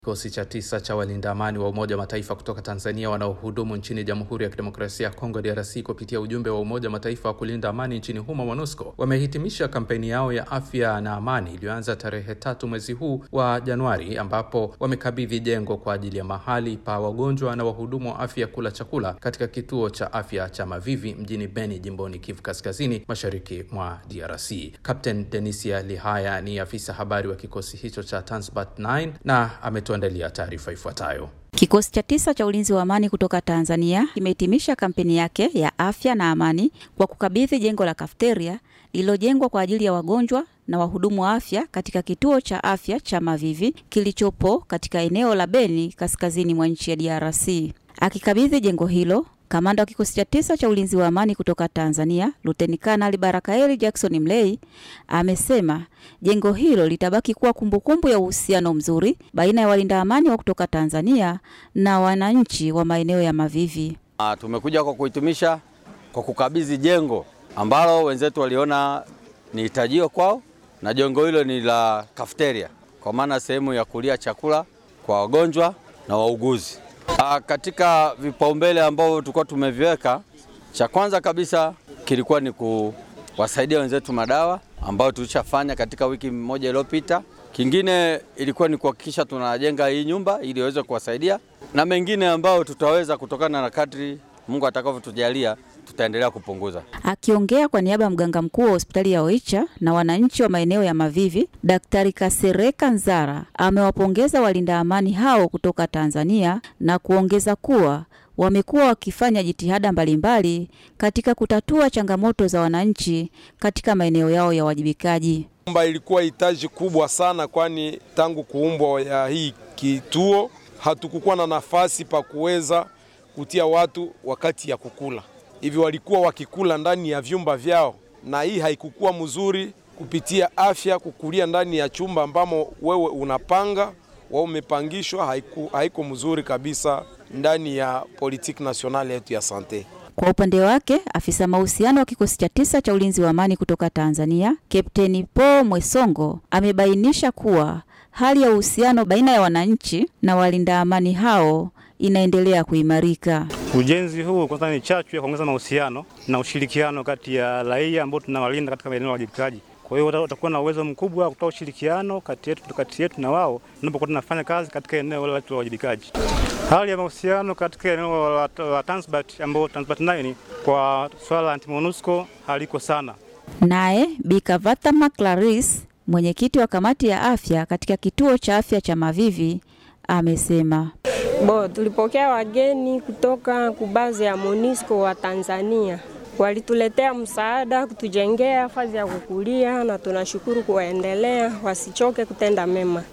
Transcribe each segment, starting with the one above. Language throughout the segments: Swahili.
Kikosi cha tisa cha walinda amani wa Umoja wa Mataifa kutoka Tanzania wanaohudumu nchini Jamhuri ya Kidemokrasia ya Kongo DRC kupitia ujumbe wa Umoja wa Mataifa wa kulinda amani nchini humo MONUSCO wamehitimisha kampeni yao ya afya na amani iliyoanza tarehe tatu mwezi huu wa Januari, ambapo wamekabidhi jengo kwa ajili ya mahali pa wagonjwa na wahudumu wa afya kula chakula katika kituo cha afya cha Mavivi mjini Beni, jimboni Kivu Kaskazini, mashariki mwa DRC. Captain Denisia Lihaya ni afisa habari wa kikosi hicho cha Transbat 9 na ametuandalia taarifa ifuatayo. Kikosi cha tisa cha ulinzi wa amani kutoka Tanzania kimehitimisha kampeni yake ya afya na amani kwa kukabidhi jengo la kafeteria lililojengwa kwa ajili ya wagonjwa na wahudumu wa afya katika kituo cha afya cha Mavivi kilichopo katika eneo la Beni kaskazini mwa nchi ya DRC. Akikabidhi jengo hilo, kamanda wa kikosi cha tisa cha ulinzi wa amani kutoka Tanzania, Luteni Kanali Barakaeli Jackson Mlei amesema jengo hilo litabaki kuwa kumbukumbu ya uhusiano mzuri baina ya walinda amani wa kutoka Tanzania na wananchi wa maeneo ya Mavivi. Uh, tumekuja kwa kuhitimisha kwa kukabidhi jengo ambalo wenzetu waliona ni hitajio kwao, na jengo hilo ni la kafeteria, kwa maana sehemu ya kulia chakula kwa wagonjwa na wauguzi. Uh, katika vipaumbele ambavyo tulikuwa tumeviweka, cha kwanza kabisa kilikuwa ni kuwasaidia wenzetu madawa ambayo tulishafanya katika wiki moja iliyopita. Kingine ilikuwa ni kuhakikisha tunajenga hii nyumba ili iweze kuwasaidia na mengine ambayo tutaweza kutokana na kadri Mungu atakavyotujalia tutaendelea kupunguza. Akiongea kwa niaba ya mganga mkuu wa hospitali ya Oicha na wananchi wa maeneo ya Mavivi, Daktari Kasereka Nzara amewapongeza walinda amani hao kutoka Tanzania na kuongeza kuwa wamekuwa wakifanya jitihada mbalimbali katika kutatua changamoto za wananchi katika maeneo yao ya uwajibikaji. Kwamba ilikuwa hitaji kubwa sana, kwani tangu kuumbwa ya hii kituo hatukukuwa na nafasi pa kuweza kutia watu wakati ya kukula hivi, walikuwa wakikula ndani ya vyumba vyao, na hii haikukuwa mzuri kupitia afya. Kukulia ndani ya chumba ambamo wewe unapanga wao umepangishwa, haiku, haiko mzuri kabisa ndani ya politiki nasionali yetu ya sante. Kwa upande wake afisa mahusiano wa kikosi cha tisa cha ulinzi wa amani kutoka Tanzania, Kapteni Paul Mwesongo amebainisha kuwa hali ya uhusiano baina ya wananchi na walinda amani hao inaendelea kuimarika. Ujenzi huu kwanza ni chachu ya kuongeza mahusiano na ushirikiano kati ya raia ambao tunawalinda katika maeneo ya wajibikaji. Kwa hiyo watakuwa na uwezo mkubwa wa kutoa ushirikiano kati yetu kati yetu na wao tunapokuwa tunafanya kazi katika eneo letu la wajibikaji. Hali ya mahusiano katika eneo la, la Transbat ambao Transbat 9 kwa swala la anti-MONUSCO haliko sana. Naye Bikavatama Clarice, mwenyekiti wa kamati ya afya katika kituo cha afya cha Mavivi amesema Bo, tulipokea wageni kutoka kubazi ya MONUSCO wa Tanzania, walituletea msaada kutujengea fazi ya kukulia, na tunashukuru kuwaendelea, wasichoke kutenda mema.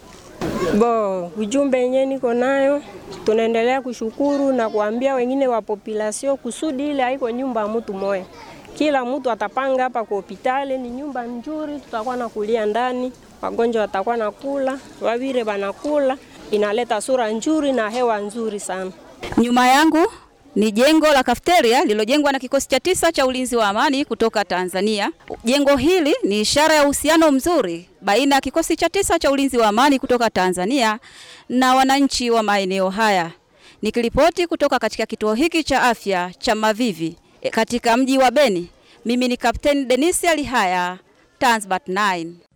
Bo, ujumbe yenyewe niko nayo, tunaendelea kushukuru na kuambia wengine wa population kusudi ile haiko nyumba ya mtu moya, kila mtu atapanga hapa kwa hospitali, ni nyumba nzuri, tutakuwa na kulia ndani, wagonjwa watakuwa na kula, wavire banakula inaleta sura nzuri na hewa nzuri sana. Nyuma yangu ni jengo la kafeteria lililojengwa na kikosi cha tisa cha ulinzi wa amani kutoka Tanzania. Jengo hili ni ishara ya uhusiano mzuri baina ya kikosi cha tisa cha ulinzi wa amani kutoka Tanzania na wananchi wa maeneo haya. Nikiripoti kutoka katika kituo hiki cha afya cha Mavivi katika mji wa Beni, mimi ni Kapteni Denisia Lihaya, Transbat 9.